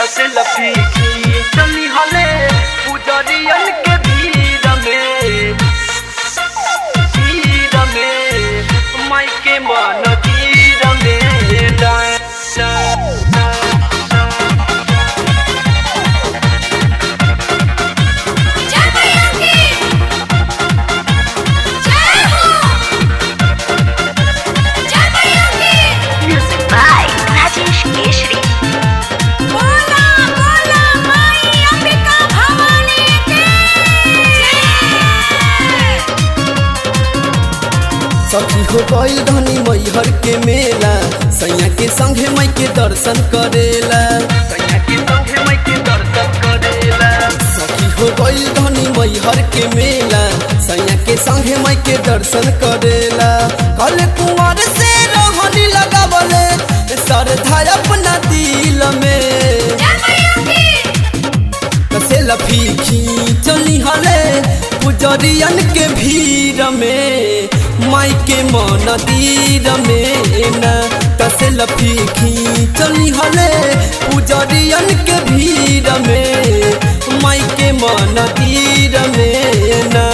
से लफीकी चली हले पुजरियन के भीड़ में भीड़ में माई के मन तीर में डाय जय मैया की जय हो जय मैया की Music by Rajesh Keshri. बोला बोला माई अंबिका भवानी की जय सखी हो गईल धनी मैहर के मेला सैया के संगे माई के दर्शन करेला कन्या के संगे माई के दर्शन करेला सखी हो गईल धनी मैहर के मेला सैया के संगे माई के दर्शन करेला कल कुंवर से रहनी लगावले श्रद्धा अपना दिल में जय मैया की कसे लफीखी चली हले पुजरियन के भीड़ में माई के मन तीर में न कसे लफीखी चली हले पुजरियन के भीड़ में माई के मन तीर में न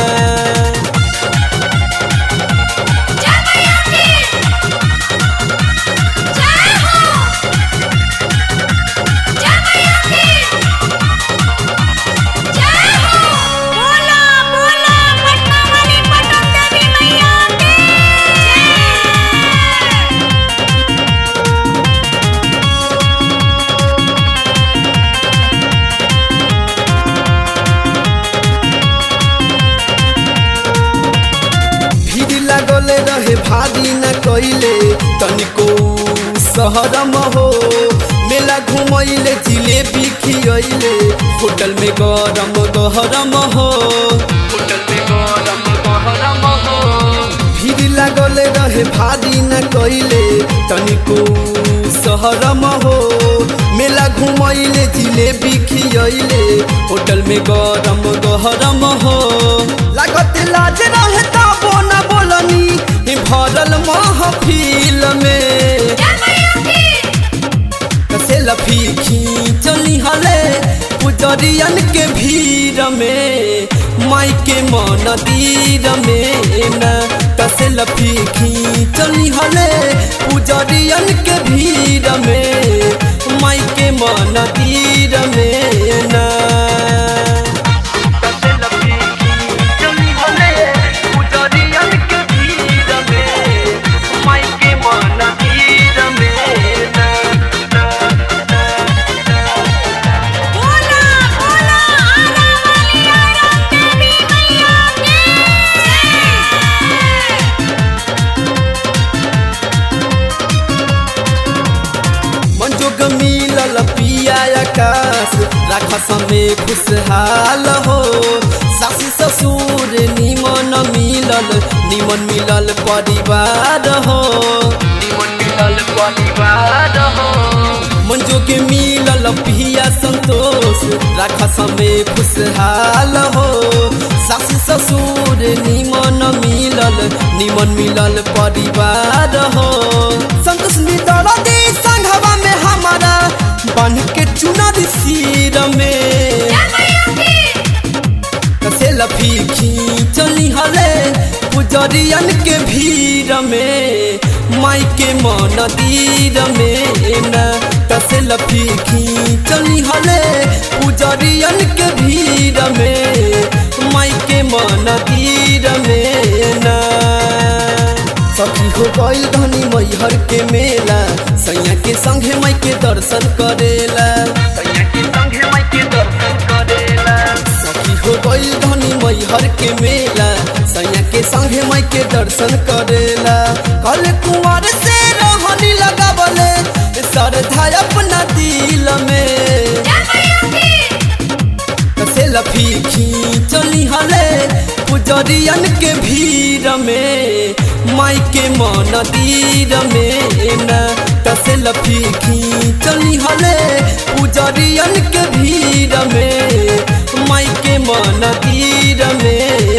जय मैया की जय हो जय मैया की जय हो बोला बोला पटना वाली पटन देवी मैया की जय भीड़ लागल रहे भारी न कैले तनिको शहरम हो मेला घुमैले जिलेबी खियैले होटल में गरम गहरम हो होटल में गरम गहरम हो भीड़ लागल रहे भारी न कैले तनिको शहरम हो मेला घुमैले जिलेबी खियैले होटल में गरम गहरम हो लागत लाज रहे ताबो न बोलनी भरल महफिल में जय मैया की कसे लफीखी चली हले पुजरियन के भीड़ में माई के मन तीर में न कसे लफीखी चली हले पुजरियन के भीड़ में माई के मन तीर में न कसे लफीकी चली हले पुजरियन के भीड़ में माई के मन तीर में ना ना ना बोला बोला आरा वाली आरा देवी मैया की मंजोग मिलल पिया आकाश राख समय खुशहाल हो सासी ससुर निमन मिलल निमन मिलल परिवार हो निमन मिलल परिवार हो मंजोग मिलल पिया संतोष राख समय खुशहाल हो सासी ससुर निमन मिलल निमन मिलल परिवार हो संतोष मिलल दी संघवा में हमारा बन के चुनर सिर में जय मैया की कसे लफीखी चली हले पुजरियन के भीड़ में माई के मन तीर में न कसे लफीखी चली हले पुजरियन के भीड़ में माई के मन तीर में न सखी हो गईल धनी मैहर के मेला सैया के संगे माई के दर्शन करेला सैया के संगे माई के दर्शन करेला सखी हो गईल धनी मैहर के मेला सैया के संगे माई के दर्शन करेला कल कुंवर से रहनी लगावले श्रद्धा अपना दिल में जय मैया की कसे लफीखी चली हले पुजरियन के भीड़ में माई के मन तीर में न कसे लफीखी चली हले पुजरियन के भीड़ में माई के मन तीर में